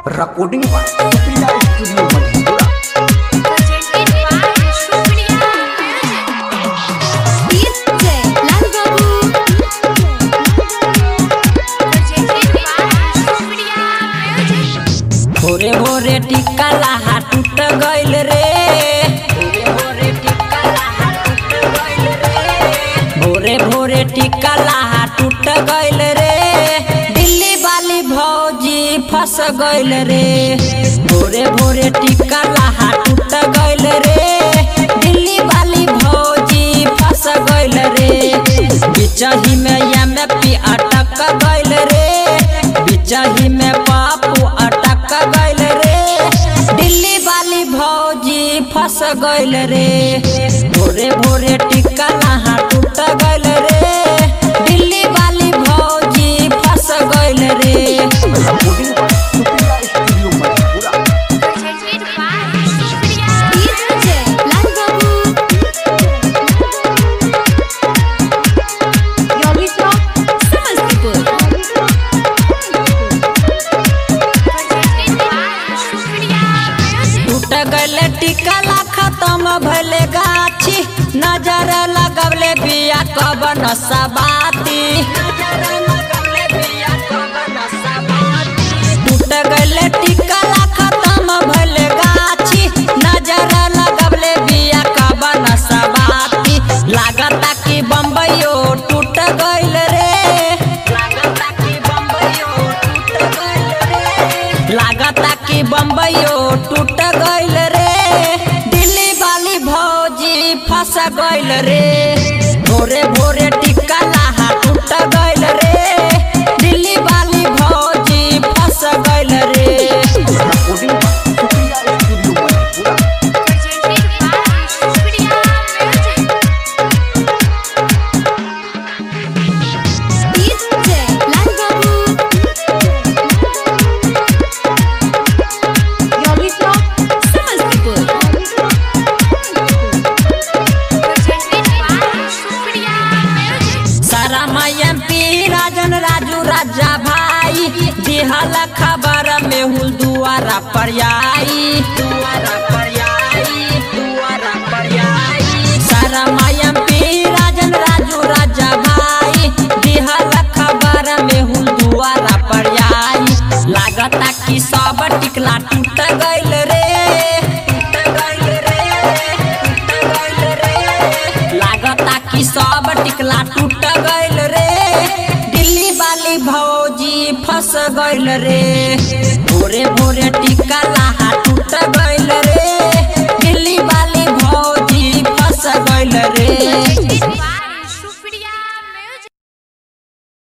recording by Supriya Studio Madhura. presented by Shukriya DJ Lal Babu presented by Shukriya Music भोरे भोरे टिक्का लाहा टूट गइल रे भोरे भोरे टिक्का लाहा टूट गइल रे भोरे भोरे टिक्का लाहा टूट गइल रे दिल्ली वाली भौजी फंस गइल रे भोरे भोरे टिक्का लाहा टूट गइल रे दिल्ली वाली भौजी फंस गइल रे बिचही में एम पी अटक गइल रे बिचही में पापू अटक गइल रे दिल्ली वाली भौजी फंस गइल रे भोरे भोरे टिक्का नहा टूट गइल रे दिल्ली वाली भौजी फंस गइल रे Recording by Supriya Studio Madhura. presented by Shukriya DJ Lal Babu Yogi Shop Samastipur presented by Shukriya Music टूट गइले टिक्का ला खत्म भइले गाछी नजर लगवले बिया कब नसबाती टूट गइले टिक्का ला खत्म भइले गाछी नजर लगवले बिया कब नसबाती लागता कि बम्बईयो टूट गइल रे लागता कि बम्बईयो टूट गइल रे लागता कि बम्बईयो टूट गइल रे दिल्ली वाली भौजी फंस गइल रे भोरे भोरे टिक्का लाहा टूट गइल रे दिल्ली वाली भौजी फंस गइल रे Recording by Supriya Studio Madhura. presented by Shukriya Music DJ Lal Babu Yogi Shop Samastipur presented by Shukriya Music सारा एम पी राजन राजू राजा भाई दिहल खबर में हुल दुआरा पर आई दुआरा पर आई दुआरा पर आई सारा एम पी राजन राजू राजा भाई दिहल खबर में हुल दुआरा पर आई लागता कि सब टिकला टूट गइल रे टूट गइल रे टूट गइल रे लागता कि सब टिकला टूट गइल रे दिल्ली वाली भौजी फंस गइल रे भोरे भोरे टिक्का